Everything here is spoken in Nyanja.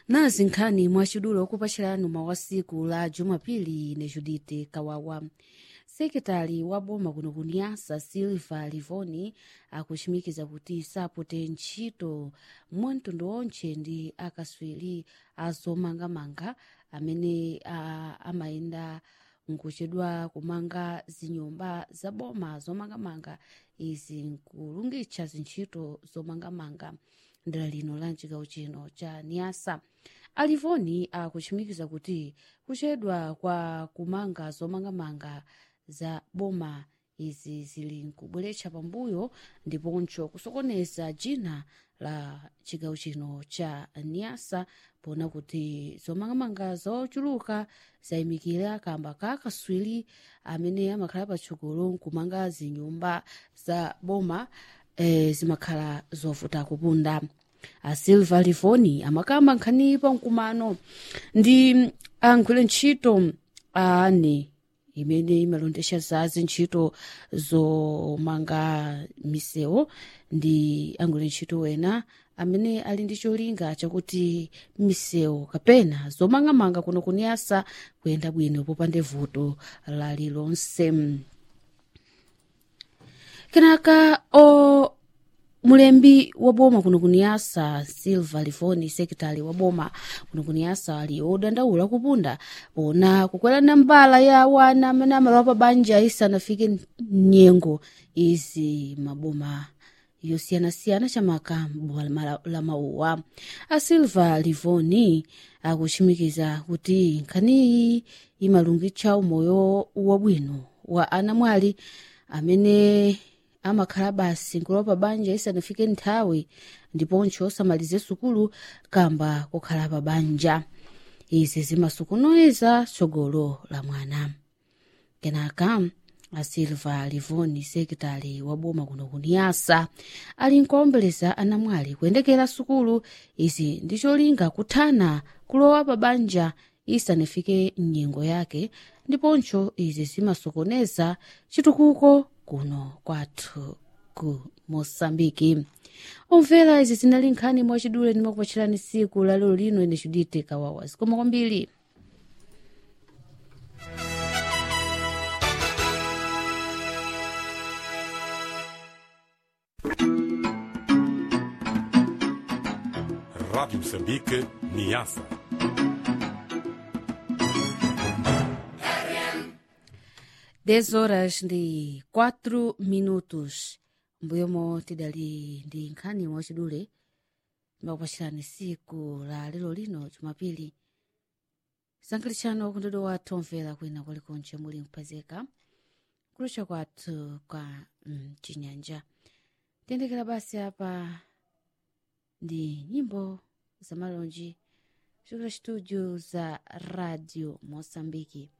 nazi nkhani mwacidulo okupachirani mawa siku la jumapili ne judite kawawa sekretari wa boma kuno kuniyasa silva livoni akuchimikiza kuti sapote ntchito mwamtundu onche ndi akaswiri azomangamanga amene a- amayenda nkuchedwa kumanga zinyumba za boma zomangamanga izi nkulungitcha zintchito zomangamanga ndela lino la mchigawo chino cha niasa alivoni akuchimikiza kuti kuchedwa kwa kumanga zomangamanga za boma izi zili nkubweretsa pambuyo ndiponso kusokoneza dzina la chigawo chino cha niasa pona kuti zomangamanga zochuluka zayimikira kamba ka kaswiri amene amakhala patsogolo nkumanga zinyumba za boma eh, zimakhala zovuta kupunda a silva livoni amakamba nkhani pa mkumano ndi agwira ntchito ane imene imalondesha za zintchito zomanga misewu ndi agwira ntchito wena amene ali ndi cholinga chakuti misewu kapena zomangamanga kuno kuniyasa kuyenda bwino popanda vuto lalilonse kenaka o mulembi wa boma kuno kuniyasa silva livoni sekretari wa boma kuno kuniyasa ali odandaula kupunda pona kukwelana mbala ya wana amene amalowa pa banja isanafike nyengo izi maboma yosiyanasiyana chamaka boma la mauwa a silva livoni akuchimikiza kuti nkhaniyi imalungitsa umoyo wabwino wa anamwali amene amakhala basi nkulowa pa banja isanafike nthawi ndiponso osamalize sukulu kamba kukhala pa banja izi zimasukunoniza tsogolo la mwana kenaka a silva livoni sekretari wa boma kuno kuniyasa ali nkuombeleza anamwali kuyendekera sukulu izi ndi cholinga kuthana kulowa pa banja isanafike nyengo yake ndiponso izi zimasokoneza chitukuko kuno kwathu ku mosambiki omvera izi zinali nkhani mwachidule ndimakupachirani siku la lero lino ine judite kawawa zikoma kwambiri Rádio Moçambique, Niassa. dez horas ndi 4 minutos mbuyomo tidali ndi nkhani mwachidule ndimakupachirani siku la lero lino jumapili sankhalichano kundodo wathu omvera kwina kwalikonche muli mpezeka kulucha kwathu kwa mm, chinyanja tiyendekera basi apa ndi nyimbo za malonji kuchokera studio za radio mosambiki